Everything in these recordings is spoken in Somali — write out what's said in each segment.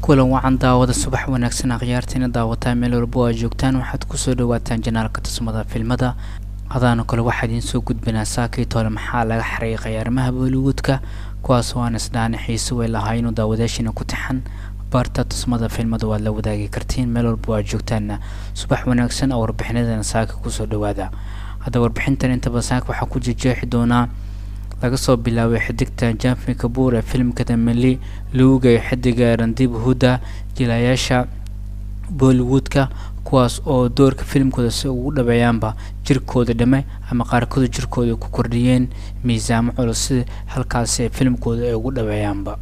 kulan wacan daawada subax wanaagsan akhyaartiina daawataa meel walbo aad joogtaan waxaad kusoo dhawaataan janaalka tusmada filmada hadaana kale waxaa idiin soo gudbinaa saakii tole maxaa laga xariiqay arrimaha bollywoodka kuwaas oo aan isdhaani xiise way lahaa inuu daawadaashiina ku taxan barta tusmada filmada waad la wadaagi kartiin meel walbo aad joogtaanna subax wanaagsan oo warbixinadana saaka kusoo dhawaada hadda warbixintan intaba saaka waxaa ku jejeexi doonaa laga soo bilaabay xidigta janfi kabuur ee filimka dameli luugay xidiga randib huda jilayaasha bollywoodka kuwaas oo doorka filimkooda si ugu dhabeeyaanba jirkooda dhame ama qaarkooda jirkooda ku kordhiyeen miisaamo culus si halkaasi ay filimkooda ay ugu dhabeeyaanba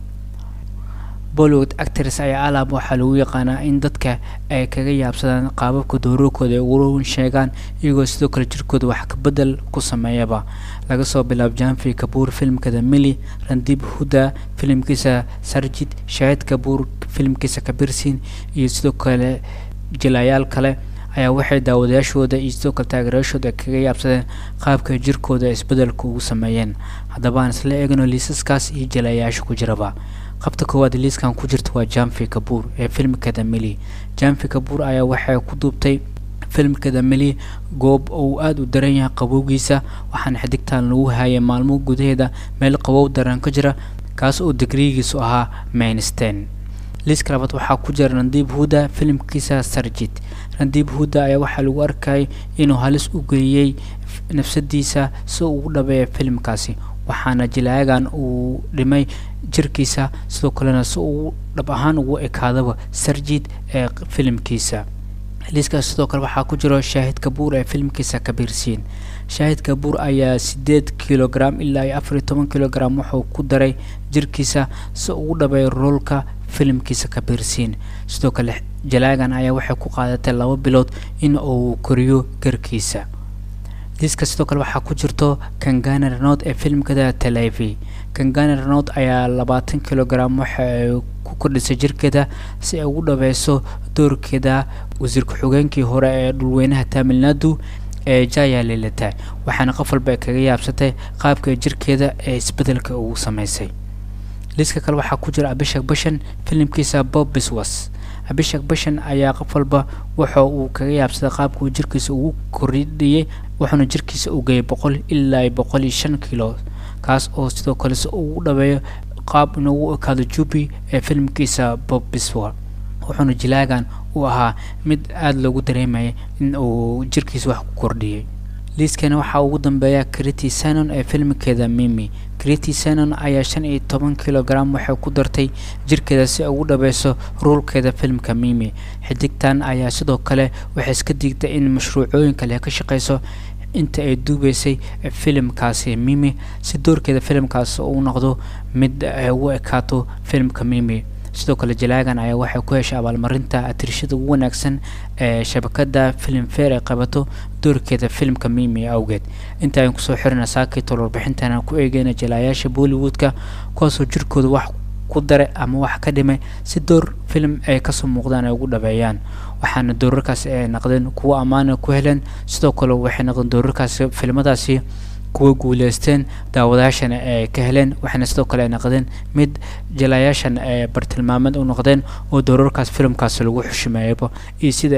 bollywood actors ayaa alaab waxaa lagu yaqaanaa in dadka ay kaga yaabsadaan qaababka doorarkooda ay ugu sheegaan iyagoo sidoo kale jirkooda wax kabedel ku sameeyaba laga soo bilaabo janfi kabuur filimka damili randib huda filimkiisa sarjid shaahid kabuur filimkiisa kabirsin iyo sidoo kale jilayaal kale ayaa waxay daawadayaashooda iyo sidoo kale taageerayaashooda kaga yaabsadeen qaabka jirkooda isbedelka ugu sameeyeen haddaba aan isla eegno liisaskaas iyo jilayaasha ku jiraba qabta koowaad liiskan ku jirta waa janfi kabuur ee filimka damili janfi kabuur ayaa waxay ku duubtay filimka damili goob uu aada u daran yahay qabowgiisa waxaana xidigtaan lagu hayay maalmo gudaheeda meel qabow daran ka jira kaas oo digriigiisu ahaa mainsten liiska labaad waxaa ku jira randiib huda filimkiisa sarjid randiib huda ayaa waxaa lagu arkayay inuu halis u geeyey nafsadiisa si uu ugu dhabeeya filimkaasi waxaana jilaayagan uu dhimay jirkiisa sidoo kalena si uu dhab ahaan ugu ekaadaba sarjid ee filimkiisa liiskaas sidoo kale waxaa ku jiro shaahid kabuur ee filimkiisa kabirsiin shaahid kabuur ayaa sideed kilogram ilaa iyo afar iyo toban kilogram wuxuu ku daray jirkiisa si ugu dhabeeyo roolka filimkiisa kabirsiin sidoo kale jalaagan ayaa waxay ku qaadatay laba bilood in uu koriyo garkiisa liiska sidoo kale waxaa ku jirto kangana renod ee filimkada televi kangana renod ayaa labaatan kilogram waxa ay ku kordhisay jirkeeda si ay ugu dhabeyso doorkeeda wasiir ku-xigeenkii hore ee dhulweynaha tamil nadu ee jaya lilata waxaana qof walba ay kaga yaabsatay qaabka jirkeeda ee isbedelka ugu sameysay liiska kale waxaa ku jira abishak bashan filimkiisa bob biswas abishak bashan ayaa qof walba waxa uu kaga yaabsaday qaabka uu jirkiisa ugu kordhiyey wuxuuna jirkiisa u geeyay boqol ilaa boqol iyo shan kilo kaas oo sidoo kale si ugu dhabeeyo qaab inugu ekaado jubi ee filimkiisa bob biswa wuxuuna jilaagan uu ahaa mid aada loogu dareemayay in uu jirkiisa wax ku kordhiyey liiskana waxaa ugu dambeeya criti sanon ee filimkeeda mimi criti sanon ayaa shan iyo toban kilogram waxay ku dartay jirkeeda si ay ugu dhabeyso ruulkeeda filimka mimi xidigtan ayaa sidoo kale waxay iska digtay in mashruucooyin kale ka shaqeyso inta ay duubeysay filimkaasi mimi si doorkeeda filimkaasi uu noqdo mid ay ugu ekaato filimka mimi sidoo kale jalaagan ayaa waxay ku heshay abaalmarinta atirishada ugu wanaagsan ee shabakada filim fair ay qabato doorkeeda filimka mimi awgeed inta ayaan kusoo xirina saakitol warbixintana ku eegeyna jalaayaasha bollywoodka kuwaasoo jirkooda wax ku daray ama wax ka dhimay si door filim ay kasoo muuqdaan ay ugu dhabeeyaan waxaana doorarkaasi ay naqdeen kuwo ammaana ku heleen sidoo kale waxay noqdeen doorarkaasi filimadaasi kuwa guuleysteen daawadayaashana ay ka heleen waxaana sidoo kale ay noqdeen mid jalayaashan ay bartilmaameed u noqdeen oo doorarkaas filimkaasi lagu xushimeeyaba iyo sida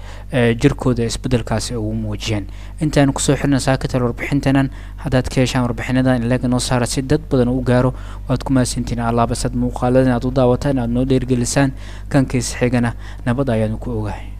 ay jirkooda isbedelkaasi ugu muujiyeen intaan kusoo xirna saakital warbixintanan haddaad ka heshaan warbixinadan ilaga noo saara si dad badan u gaaro waad ku mahadsantiin allaabasad muuqaalada inaad u daawataan aad noo dheergelisaan kankiisa xigana nabad ayaanu ku ogahay